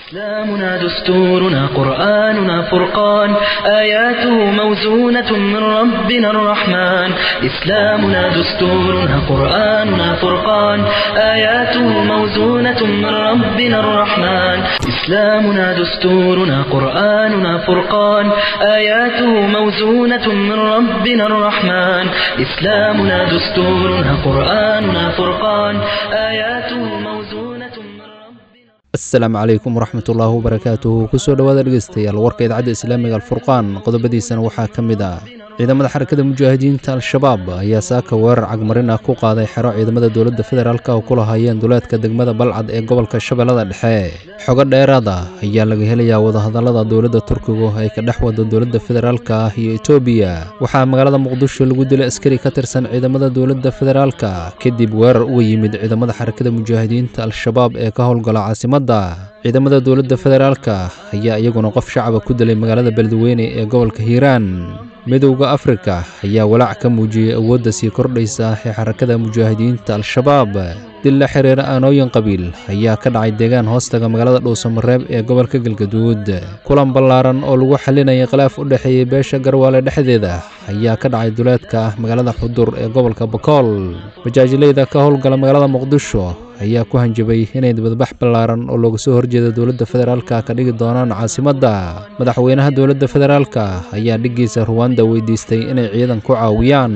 إسلامنا دستورنا قرآننا فرقان آياته موزونة من ربنا الرحمن إسلامنا دستورنا قرآننا فرقان آياته موزونة من ربنا الرحمن إسلامنا دستورنا قرآننا فرقان آياته موزونة من ربنا الرحمن إسلامنا دستورنا قرآننا فرقان آياته موزونة من ربنا asalaamu calaykum waraxmatullaahi wabarakaatuhu kusoo dhowaada dhegeystayaal warka idaacadda islaamiga alfurqaan qodobadiisana waxaa ka mid ah ciidamada xarakada mujaahidiinta al-shabaab ayaa saaka weerar cagmarin ah ku qaaday xero ciidamada dowladda federaalk oo ku lahaayeen duleedka degmada balcad ee gobolka shabeellada dhexe xogo dheeraad ah ayaa laga helayaa wadahadallada dowladda turkigu ay ka dhex wado dowladda federaalk ah iyo etoobiya waxaa magaalada muqdisho lagu dilay askari ka tirsan ciidamada dowladda federaalka kadib weerar uga yimid ciidamada xarakada mujaahidiinta al-shabaab ee ka howlgala caasimadda ciidamada dowladda federaalka ayaa iyaguna qof shacaba ku dilay magaalada beledweyne ee gobolka hiiraan midowda afrika ayaa walaac ka muujiyey awoodda sii kordhaysa ee xarakada mujaahidiinta al-shabaab dil la xiriira aanooyin qabiil ayaa ka dhacay deegaan hoostaga magaalada dhuusamareeb ee gobolka galgaduud kulan ballaaran oo lagu xalinayay khilaaf u dhexeeyey beesha garwaale dhexdeeda ayaa ka dhacay duleedka magaalada xudur ee gobolka bakool majaajileyda ka howlgala magaalada muqdisho ayaa ku hanjabay inay dibadbax ballaaran oo looga soo horjeeda dowladda federaalka ka dhigi doonaan caasimadda madaxweynaha dowladda federaalka ayaa dhiggiisa ruwanda weydiistay inay ciidan ku caawiyaan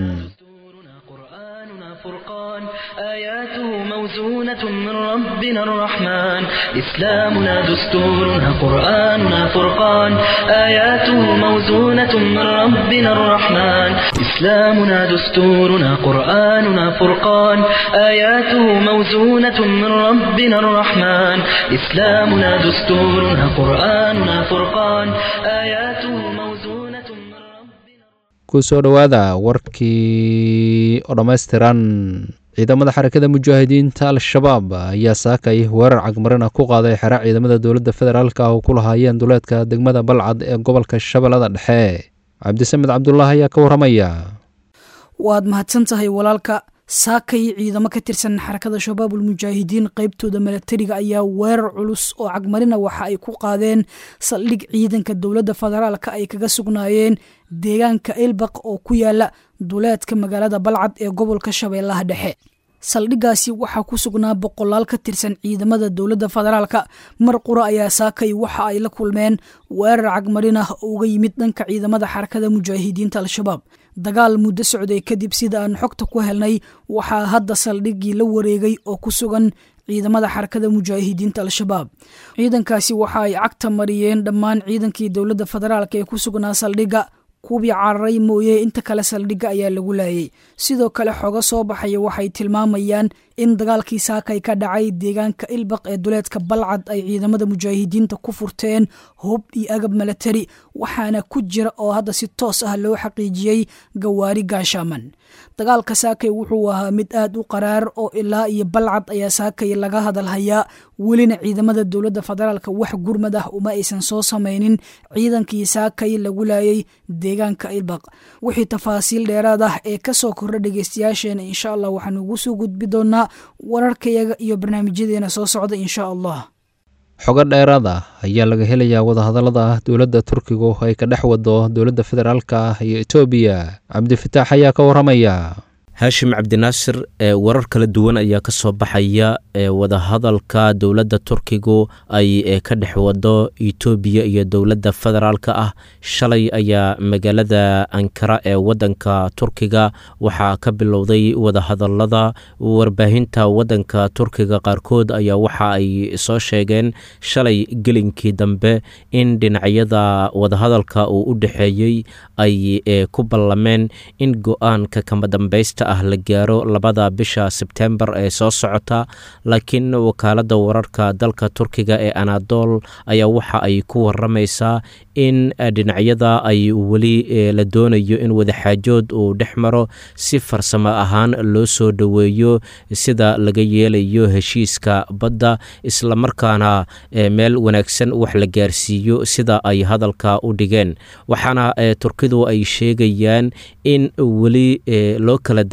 قرآننا فرقان آياته موزونة من ربنا الرحمن إسلامنا دستورنا قرآننا فرقان آياته موزونة من ربنا الرحمن إسلامنا دستورنا قرآننا فرقان آياته موزونة من ربنا الرحمن إسلامنا دستورنا قرآننا فرقان آياته موزونة من ربنا kusoo dhowaada warkii oo dhammaystiran ciidamada xarakada mujaahidiinta al-shabaab ayaa saakay weerar cagmarin ah ku qaaday xero ciidamada dowladda federaalk oo ku lahaayeen duleedka degmada balcad ee gobolka shabeellada dhexe cabdisamed cabdulaahi ayaa ka warramaya waad mahadsan tahay walaalka saakay ciidamo ka tirsan xarakada shabaabul mujaahidiin qaybtooda milatariga ayaa weerar culus oo cagmarina waxa ay ku qaadeen saldhig ciidanka dowladda federaalka ay kaga sugnaayeen deegaanka elbaq oo ku yaala duleedka magaalada balcad ee gobolka shabeellaha dhexe saldhiggaasi waxaa ku sugnaa boqolaal ka tirsan ciidamada dowladda federaalka mar qura ayaa saakay waxa ay la kulmeen weerar cagmarin ah oo uga yimid dhanka ciidamada xarakada mujaahidiinta al-shabaab dagaal muddo socday kadib sida aan xogta ku helnay waxaa hadda saldhiggii la wareegay oo ku sugan ciidamada xarakada mujaahidiinta al-shabaab ciidankaasi waxa ay cagta mariyeen dhammaan ciidankii dowladda federaalk ee ku sugnaa saldhigga kuwii cararay mooye inta kale saldhigga ayaa lagu laayay sidoo kale xogo soo baxaya waxay tilmaamayaan in dagaalkii saakay ka dhacay deegaanka ilbaq ee duleedka balcad ay ciidamada mujaahidiinta ku furteen hub iyo agab milatari waxaana ku jira oo hadda si toos ah loo xaqiijiyey gawaari gaashaaman dagaalka saakay wuxuu ahaa mid aad u qaraar oo ilaa iyo balcad ayaa saakay laga hadalhayaa welina ciidamada dowladda federaalka wax gurmad ah uma aysan soo samaynin ciidankii saakay lagu laayay deegaanka ilbaq wixii tafaasiil dheeraad ah ee kasoo kordha dhegeystayaasheena insha allah waxaanu ugu soo gudbi doonaa wararkayaga iyo barnaamijyadeena soo socda insha allah xogo dheeraad ah ayaa laga helayaa wadahadallada dowladda turkigu ay ka dhex wado dowladda federaalka ah iyo etoobiya cabdifataax ayaa ka warramaya haashim cabdinaasir ee warar kala duwan ayaa ka soo baxaya ee wadahadalka dowladda turkigu ay ka dhex wado etoobiya iyo dowladda federaalka ah shalay ayaa magaalada ankara ee wadanka turkiga waxaa ka bilowday wadahadalada warbaahinta wadanka turkiga qaarkood ayaa waxa ay soo sheegeen shalay gelinkii dambe in dhinacyada wadahadalka uu u dhexeeyey ay ku ballameen in go-aanka kama dambeysta ah la gaaro labada bisha sebtembar ee soo socota laakiin wakaaladda wararka dalka turkiga ee anadol ayaa waxa ay ku waramaysaa in dhinacyada ay weli la doonayo in wadaxaajood uu dhex maro si farsamo ahaan loo soo dhoweeyo sida laga yeelayo heshiiska badda islamarkaana meel wanaagsan wax la gaarsiiyo sida ay hadalka u dhigeen waxaana turkidu ay sheegayaan in weli loo kala dab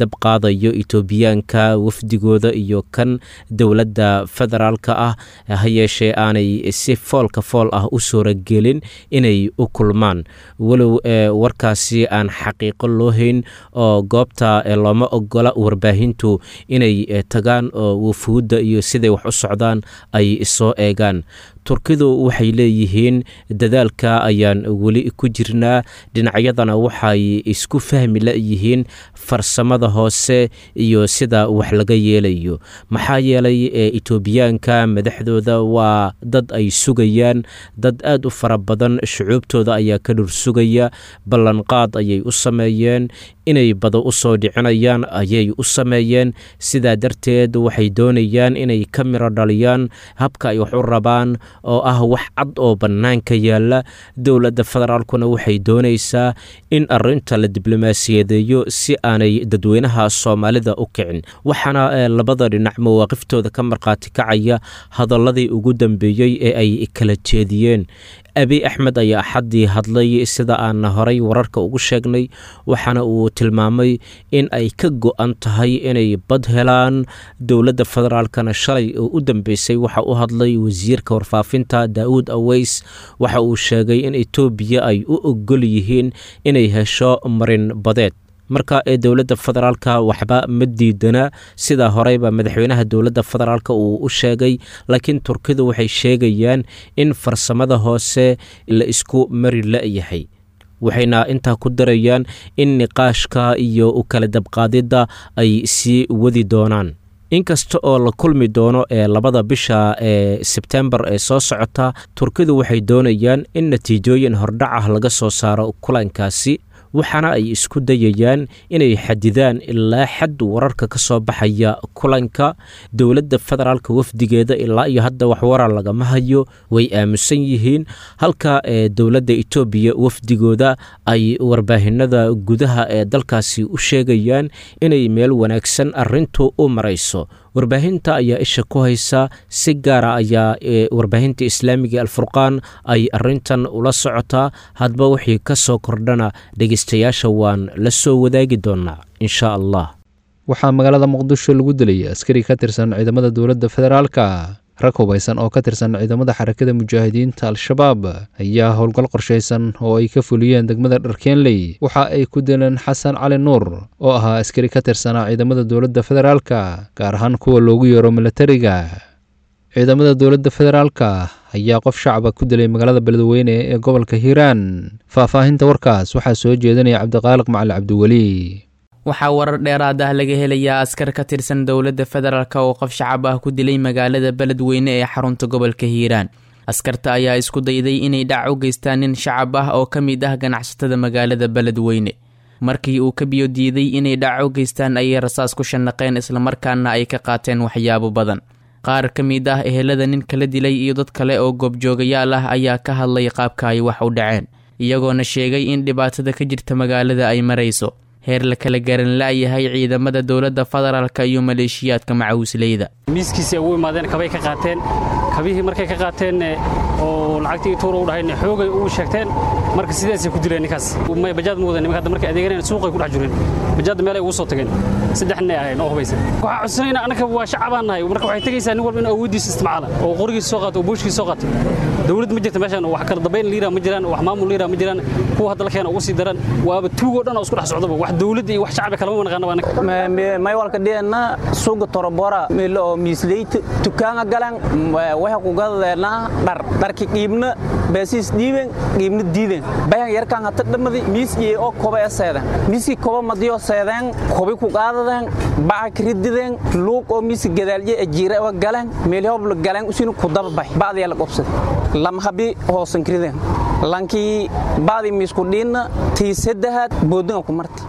dab qaadayo etoobiyaanka wafdigooda iyo kan dowladda federaalka ah ha yeeshee aanay si foolka fool ah u suuragelin inay u kulmaan walow warkaasi aan xaqiiqo loo hayn oo goobta looma ogola warbaahintu inay tagaan oo wufuudda iyo siday wax u socdaan ay soo eegaan turkidu waxay leeyihiin dadaalka ayaan weli ku jirnaa dhinacyadana waxay isku fahmi layihiin farsamada hoose iyo sida wax laga yeelayo maxaa yeelay etoobiyaanka madaxdooda waa dad ay sugayaan dad aad u fara badan shucuubtooda ayaa ka dhur sugaya ballanqaad ayay u sameeyeen inay bada u soo dhicinayaan ayay u sameeyeen sidaa darteed waxay doonayaan inay ka miro dhaliyaan habka ay wax u rabaan oo ah wax cad oo bannaanka yaalla dowladda federaalkuna waxay doonaysaa in arinta la diblomaasiyadeeyo si aanay dadweynaha soomaalida u kicin waxaana labada dhinac mawaaqiftooda ka markhaati kacaya hadaladii ugu dambeeyey ee ay kala jeediyeen abiy axmed ayaa axaddii hadlay sida aan horay wararka ugu sheegnay waxaana uu tilmaamay in ay ka go-an tahay inay bad helaan dowladda federaalkana shalay oo u dambeysay waxa u hadlay wasiirka warfaafinta daa'uud aweys waxa uu sheegay in etoobiya ay u ogol yihiin inay hesho marin badeed marka ee dowladda federaalka waxba ma diidana sidaa horeyba madaxweynaha dowladda federaalk uu u sheegay laakiin turkidu waxay sheegayaan in farsamada hoose la isku mari la-yahay waxayna intaa ku darayaan in niqaashka iyo u kala dabqaadidda ay sii wadi doonaan inkasta oo la kulmi doono ee labada bisha ee sebtembar ee soo socota turkidu waxay doonayaan in natiijooyin hordhac ah laga soo saaro kulankaasi waxaana ay isku dayayaan inay xadidaan ilaa xad wararka ka soo baxaya kulanka dowladda federaalka wafdigeeda ilaa iyo hadda waxwarar lagama hayo way aamusan yihiin halka ee dowladda etoobiya wafdigooda ay warbaahinada gudaha ee dalkaasi u sheegayaan inay meel wanaagsan arintu u marayso warbaahinta ayaa isha ku haysa si gaara ayaa warbaahinta islaamiga alfurqaan ay arintan ula socotaa hadba wixii ka soo kordhana dhegeystayaasha waan la soo wadaagi doonaa insha allah waxaa magaalada muqdisho lagu dilay askari ka tirsan ciidamada dowladda federaalka rag hubaysan oo ka tirsan ciidamada xarakada mujaahidiinta al-shabaab ayaa howlgal qorshaysan oo ay ka fuliyeen degmada dharkeenley waxa ay ku dileen xasan cali nuur oo ahaa askari ka tirsanaa ciidamada dowladda federaalka gaar ahaan kuwa loogu yeero milatariga ciidamada dowladda federaalka ayaa qof shacaba ku dilay magaalada beledweyne ee gobolka hiiraan faahfaahinta warkaas waxaa soo jeedinaya cabdiqaaliq macali cabdiweli waxaa warar dheeraad ah laga helayaa askar ka tirsan dowladda federaalk oo qof shacab ah ku dilay magaalada beledweyne ee xarunta gobolka hiiraan askarta ayaa isku dayday inay dhac u geystaan nin shacab ah oo ka mid ah ganacsatada magaalada beledweyne markii uu ka biyo diiday inay dhac u geystaan ayay rasaas ku shanaqeen islamarkaana ay ka qaateen waxyaabo badan qaar ka mid ah ehelada nin kala dilay iyo dad kale oo goobjoogayaal ah ayaa ka hadlay qaabka ay wax u dhaceen iyagoona sheegay in dhibaatada ka jirta magaalada ay marayso heer la kala garan la-yahay ciidamada dowladda federaalka iyo maleeshiyaadka macawisleyda miiskiisii ugu imaadeen kabay ka qaateen kabihii markay ka qaateen oo lacagtii tuura u dhahayn xoogay ugu sheegteen marka sidaasay ku dileen ninkaas bajaad ma wadan nimanka hadda markay adeeganeen suuqay ku dhex jireen bajaadda meelay ugu soo tageen saddex nin ay ahayn oo hubaysan waxaa codsanayna annaka waa shacabaan nahay marka waxay tegaysaa nin walba in awooddiisa isticmaala oo qorigiisa soo qaato oo buushkiisa soo qaato dowlad ma jirta meeshan wax kala dambayn liira ma jiraan wax maamul liira ma jiraan kuwa hadda la keena ugu sii daran waaba tuugoo dhan oo isku dhex socdaba wax dowladda iyo wax shacbi kalama naqaana maywalka dhiena suuga torobora milo oo miisleyt tukaanga galan waxa ku gadadeena dhar dharki qiibna baasiis dhiiben qiibna diiden bayan yarkan hata dhamadi miis iyo oo koba ee seedan miiski koba madiyo seedan kobi ku qaadadan baca krididen luuq oo miiski gadaalje ajiira oo galan meelhob la galan usin ku daba bay baadiya la qobsad lam habi hoosan kriden lankii baadi miisku dhiinna tii saddexaad boodinga ku marti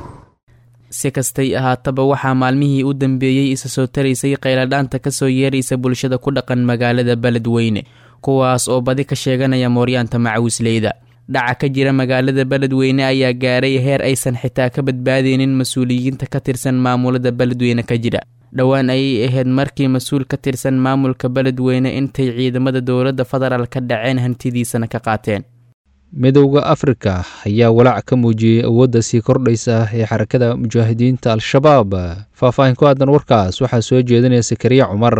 si kastay ahaataba waxaa maalmihii u dambeeyey isa soo taraysay qayladhaanta ka soo yeeraysa bulshada ku dhaqan magaalada beledweyne kuwaas oo badi ka sheeganaya mooryaanta macawisleyda dhaca ka jira magaalada beledweyne ayaa gaaray heer aysan xitaa ka badbaadeynin mas-uuliyiinta ka tirsan maamulada beledweyne ka jira dhowaan ayay ahayd markii mas-uul ka tirsan maamulka beledweyne intay ciidamada dowladda federaal ka dhaceen hantidiisana ka qaateen midowda afrika ayaa walaac ka muujiyey awoodda sii kordhaysa ee xarakada mujaahidiinta al-shabaab faahfaahin ku aadan warkaas waxaa soo jeedinaya sakariya cumar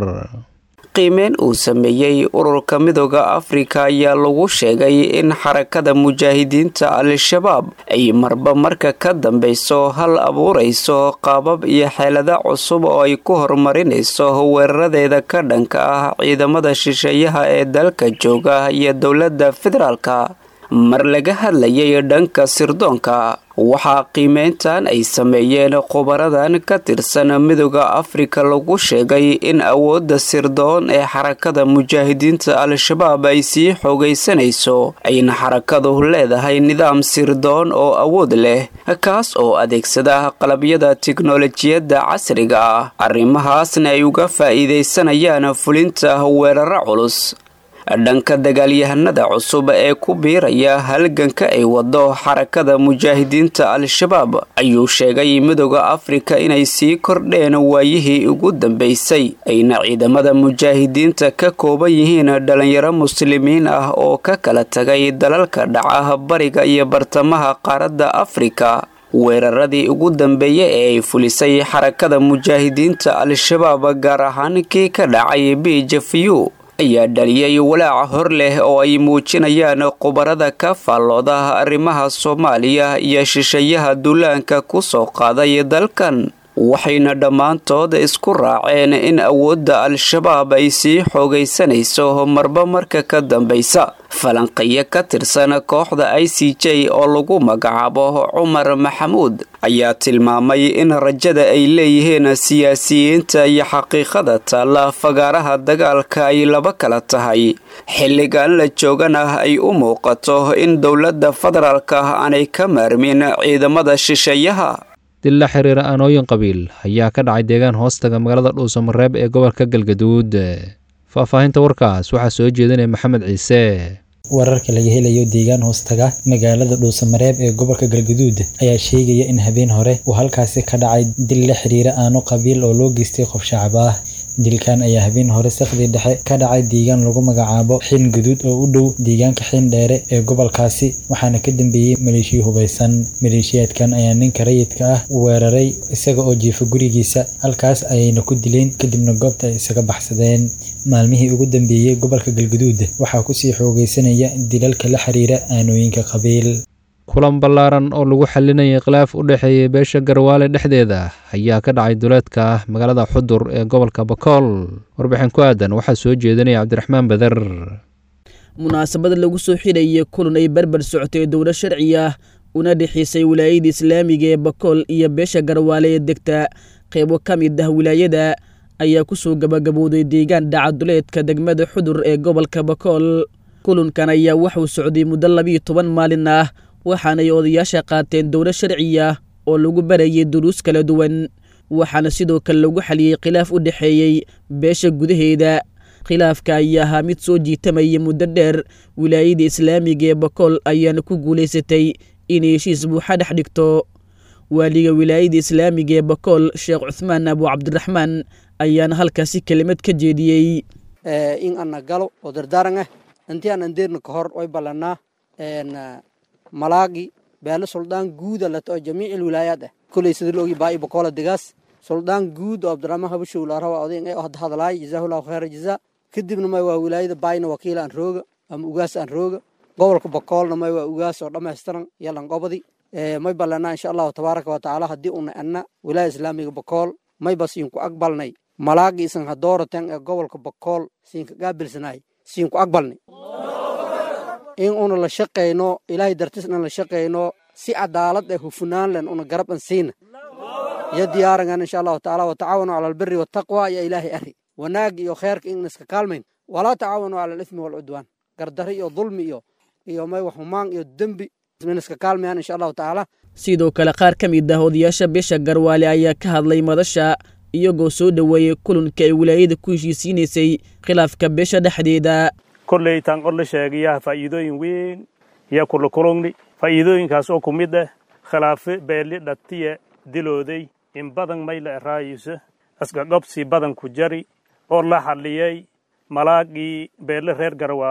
qiimeyn uu sameeyey ururka midooda afrika ayaa lagu sheegay in xarakada mujaahidiinta al-shabaab ay marba marka ka dambeyso hal abuurayso qaabab iyo xeelada cusub oo ay ku horumarinayso weeraradeeda ka dhanka ah ciidamada shisheeyaha ee dalka jooga iyo dowladda federaalka mar laga hadlayay dhanka sirdoonka waxaa qiimeyntan ay sameeyeen khubaradan ka tirsan midooda afrika lagu sheegay in awoodda sirdoon ee xarakada mujaahidiinta al-shabaab ay sii xoogaysanayso ayna xarakadu leedahay nidaam sirdoon oo awood leh kaas oo adeegsada qalabyada tiknolojiyadda casriga ah arrimahaasna ay uga faa'iidaysanayaan fulinta weeraro culus dhanka dagaalyahanada cusub ee ku biiraya halganka ay wado xarakada mujaahidiinta al-shabaab ayuu sheegay midooda afrika inay sii kordheen waayihii ugu dambeysay ayna ciidamada mujaahidiinta ka kooban yihiin dhalinyaro muslimiin ah oo ka kala tagay dalalka dhaca bariga iyo bartamaha qaaradda afrika weeraradii ugu dambeeyey ee ay fulisay xarakada mujaahidiinta al-shabaab gaar ahaan kii ka dhacay bijafiyu ayaa dhaliyay walaaca hor leh oo ay muujinayaan khubarada ka faallooda arrimaha soomaaliya iyo shisheeyaha duulaanka ku soo qaaday dalkan waxayna dhammaantood isku raaceen in awoodda al-shabaab ay sii xoogaysanayso marba marka ka dambaysa falanqiyo ka tirsan kooxda i c j oo lagu magacaabo cumar maxamuud ayaa tilmaamay in rajada ay leeyihiin siyaasiyiinta iyo xaqiiqada taalla fagaaraha dagaalka ay laba kala tahay xilligan la joogana ay u muuqato in dowladda federaalka aanay ka maarmin ciidamada shisheeyaha dil la xiriira aanooyin qabiil ayaa ka dhacay deegaan hoostaga magaalada dhuusamareeb ee gobolka galgaduud faahfaahinta warkaas waxaa soo jeedinaya maxamed ciise wararka laga helayo deegaan hoostaga magaalada dhuusamareeb ee gobolka galgaduud ayaa sheegaya in habeen hore uu halkaasi ka dhacay dil la xiriira aano qabiil oo loo geystay qof shacab ah dilkan ayaa habeen hore sakhdii dhexe ka dhacay deegaan lagu magacaabo xiin guduud oo u dhow deegaanka xiin dheere ee gobolkaasi waxaana ka dambeeyey maleeshiya hubaysan maleeshiyaadkan ayaa ninka rayidka ah weeraray isaga oo jiifa gurigiisa halkaas ayayna ku dileen kadibna goobta ay isaga baxsadeen maalmihii ugu dambeeyey gobolka galgaduud waxaa kusii xoogaysanaya dilalka la xiriira aanooyinka qabiil kulan ballaaran oo lagu xalinayay khilaaf u dhexeeyay beesha garwaale dhexdeeda ayaa ka dhacay duleedka magaalada xudur ee gobolka bakool warbixin ku aadan waxaa soo jeedinaya cabdiraxmaan bader munaasabad lagu soo xidhayay kulan ay barbar socotay dowlad sharci ah una dhexaysay wilaayada islaamiga ee bakool iyo beesha garwaale ee degta qeybo ka mid ah wilaayada ayaa kusoo gabagabowday deegaan dhaca duleedka degmada xudur ee gobolka bakool kulankan ayaa waxuu socday muddo labiiyo toban maalin ah waxaanay odayaasha qaateen dowlad sharci ah oo lagu barayay duruus kala duwan waxaana sidoo kale lagu xaliyey khilaaf u dhexeeyey beesha gudaheeda khilaafka ayaa ahaa mid soo jiitamayay muddo dheer wilaayada islaamiga ee bakool ayaana ku guulaysatay inay heshiis buuxa dhex dhigto waaliga wilaayada islaamiga ee bakool sheekh cuhmaan abu cabdiraxmaan ayaana halkaasi kelimad ka jeediyey in ana galo oo dardaaran ah intii aan andeerna ka hor way ballanaa malaagi beelo suldaan guuda lato oo jamiic wilaayaad ah koley sida la ogi baa bakola degaas suldaan guud oo abdiraxmaan habashow laarawa odayn ee hadda hadlaay jazaahullahu khayra jazaa kadibna may waa wilaayada baayna wakiila aan rooga ama ugaas aan rooga gobolka bakoolna may waa ugaas oo dhammaystiran yalan qobadi may ballanaa insha allahu tabaaraka wa tacaala haddii una anna wilaaya islaamiga bakool may ba siinku aqbalnay malaagi isan hadooratan ee gobolka bakool siinka gaabilsanaay siinku aqbalnay in una la shaqayno ilaahay dartisna la shaqayno si cadaalad ee hufunaan len una garab an siina iyo diyaarangan insha allahu tacaala watacaawanu cala albiri wataqwa iyo ilaahay ari wanaag iyo kheerka in iska kaalmayn walaa tacaawanu cala alithmi walcudwaan gardari iyo dulmi iyo iyo may humaan iyo dembi in iska kaalmayaan insha allahu tacaala sidoo kale qaar ka mid ah odayaasha beesha garwaale ayaa ka hadlay madasha iyagoo soo dhoweeyey kulanka ay wilaayada ku heshiisiinaysay khilaafka beesha dhexdeeda kolley taan qor la sheegayaa faa'iidooyin weyn yaa kula kulungni faa'iidooyinkaas oo ku mid ah khilaafe beeli dhatiye dilooday in badan mayla eraayisa asgagobsi badan ku jari oo la xalliyey malaagii beelle reer garwaala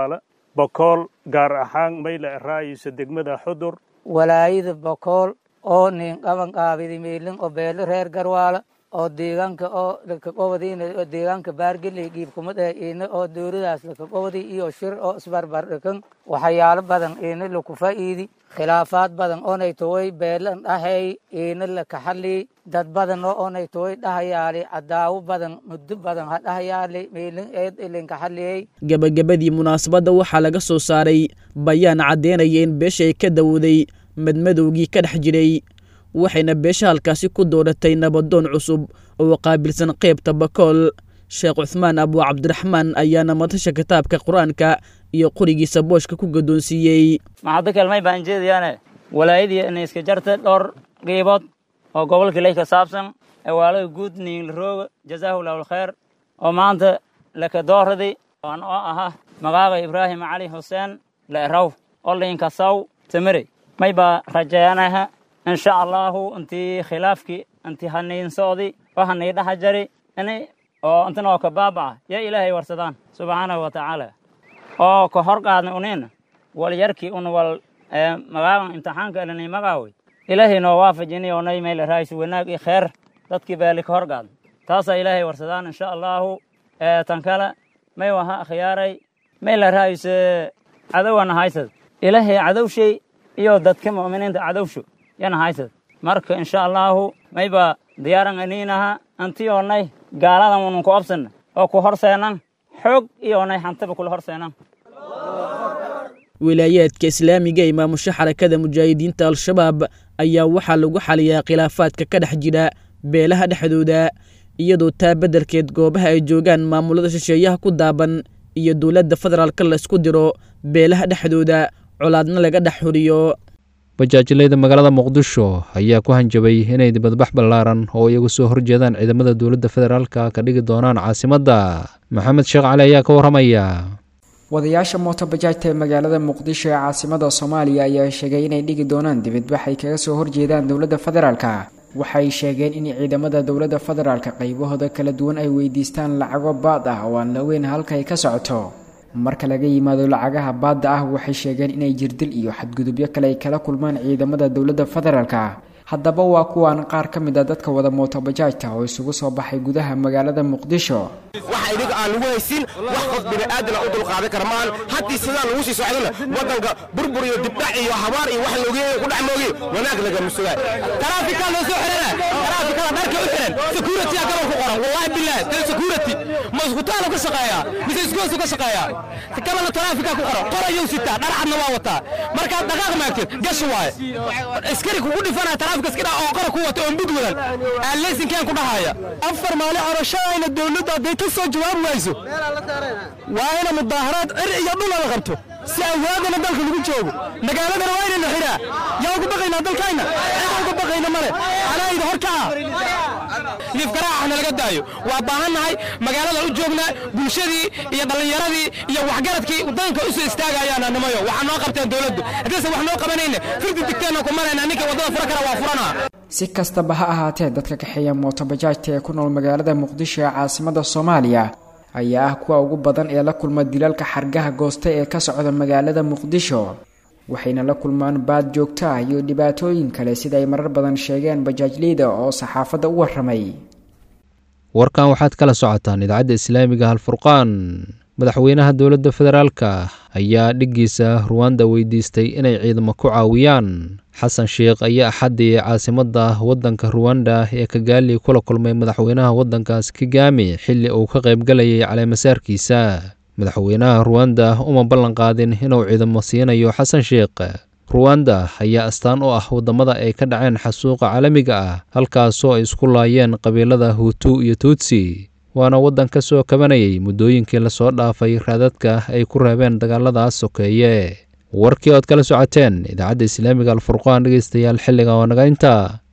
bokool gaar ahaan mayla eraayisa degmada xudur walaayada bokool oo nin qaban qaabidi meelin oo beelo reer garwaala oo deegaanka oo lakaqobadiina oo deegaanka baargeley giibkumad eh iina oo dowladaas lakaqobadi iyo shir oo isbarbar dhikan waxyaalo badan iina laku faa'iidi khilaafaad badan oonay toway beelan dhahay iina lakaxali dad badan oo oonay toway dhahayaali cadaawo badan muddo badan ha dhahayaali meelin eed ilinkaxaliyey gebagabadii munaasabadda waxaa laga soo saaray bayaan caddeynaya in beeshay ka dawooday madmadowgii ka dhex jiray waxayna beesha halkaasi ku dooratay nabadoon cusub oo qaabilsan qaybta bakool sheekh cuthmaan abu cabdiraxmaan ayaana madasha kitaabka qur-aanka iyo qorigiisa booshka ku gaddoonsiiyey maxaddo kelmay baan jeedayaane walaayadii inay iska jarta dhowr qiibood oo gobolka leh ka saabsan ewaalaga guud niinlarooga jazaahu lahu alkhayr oo maanta laka dooraday aan oo ahaa magaaga ibraahim cali xuseen le'raw oo liinkasaw tamarey may baa rajeeyanaha insha allahu intii khilaafkii intii haniinsoodii oo hanii dhaha jari ini oo intina oo ka baabaca ya ilaahay warsadaan subxaanahu wa tacaala oo ka hor qaadna uniina wal yarkii un wal magaagan imtixaanka elinay magaawey ilaahay noo waafajini oo nay meel raaysu wanaag iyo kheer dadkii baali ka hor qaadna taasaa ilaahay warsadaan insha allahu tan kale may waha khiyaaray meel raayse cadowana haysad ilaahay cadowshay iyo dadka mu'miniinta cadowsho yana haysad marka insha allahu mayba diyaaran aniinaha anti oonay gaaladan unun ku absana oo ku horseenan xoog iyo onay hantaba kula horseenan wilaayaadka islaamiga ee maamusha xarakada mujaahidiinta al-shabaab ayaa waxaa lagu xaliyaa khilaafaadka ka dhex jira beelaha dhexdooda iyadoo taa beddelkeed goobaha ay joogaan maamulada shisheeyaha ku daaban iyo dowladda federaalka laysku diro beelaha dhexdooda colaadna laga dhex xuriyo bajaajileyda magaalada muqdisho ayaa ku hanjabay inay dibadbax ballaaran oo iyagu soo horjeedaan ciidamada dowladda federaalka ka dhigi doonaan caasimadda maxamed sheekh cali ayaa ka warramaya wadayaasha mootobajaajta ee magaalada muqdisho ee caasimada soomaaliya ayaa sheegay inay dhigi doonaan dibadbax ay kaga soo horjeedaan dowladda federaalka waxay sheegeen in ciidamada dowladda federaalka qaybahooda kala duwan ay weydiistaan lacago baad ah oo aan la weyn halka ay ka socoto marka laga yimaado lacagaha baadda ah waxay sheegeen inay jirdil iyo xadgudubyo kale ay kala kulmaan ciidamada dowladda federaalka haddaba waa kuwaan qaar ka mid a dadka wada mootobajaajta oo isugu soo baxay gudaha magaalada muqdisho waxa idiga aan lagu haysin wax qof bini'aadana u dulqaadan kara maahan haddii sidaa lagu sii socdana waddanka burbur iyo dibdhac iyo habaar iyo wax loogeeya ku dhex moogiy wanaag lagama sugaa taraafikaa loo soo xirana taraafikada dharka u xiran security-a gabal ku qoran wallahi billahi dee security ma iskutaalo ka shaqeeyaa mise iskoosu ka shaqeeyaa gabalna taraafikaa ku qoran qorayuu sitaa dharcadna waa wataa markaad dhaqaaq maagtid gashi waaye askari kugu dhifanaya taraafika iska dhaa oo qora ku wata oo mbud wadan aan leysinkeen ku dhahaya afar maali corashadayna dowladda hadday ka soo jawaabi wayso waa ina mudaaharaad cir iyo dhul la qabto si awaadana dalka lagu joogo magaaladana waa inayna xiraa yaa uga baqaynaa dalkayna cid uga baqayna male anayda horkaca liifgaraaxna laga daayo waa baahannahay magaalada u joognaa bulshadii iyo dhallinyaradii iyo waxgaradkii waddanka u soo istaagayaana nimayo waxaa noo qabteen dowladdu haddaysan wax noo qabanayna firdi digteenna ku marayna ninka waddada fura kara waa furanaa si kastaba ha ahaatee dadka kaxeeya mootobajaajta ee ku nool magaalada muqdisho ee caasimada soomaaliya ayaa ah kuwa ugu badan ee la kulma dilalka xargaha goosta ee ka socda magaalada muqdisho waxayna la kulmaan baad joogto ah iyo dhibaatooyin kale sida ay marar badan sheegeen bajaajleyda oo saxaafadda u warramay warkan waxaad kala socotaan idaacadda islaamiga halfurqaan madaxweynaha dowladda federaalka ayaa dhiggiisa ruwanda weydiistay inay ciidamo ku caawiyaan xasan sheekh ayaa axaddii caasimadda waddanka ruwanda ee kagaali kula kulmay madaxweynaha waddankaas kigami xilli uu ka qaybgalayay caleemasaarkiisa madaxweynaha ruwanda uma ballan qaadin inuu ciidamo siinayo xasan sheekh ruwanda ayaa astaan u ah waddamada ay ka dhaceen xasuuqa caalamiga ah halkaasoo ay isku laayeen qabiilada huutu iyo tuutsi waana waddan ka soo kabanayay muddooyinkii lasoo dhaafay raadadka ay ku reebeen dagaaladaas sokeeye warkii ood kala socoteen idaacadda islaamiga alfurqaan dhegeystayaal xilliga oo naga inta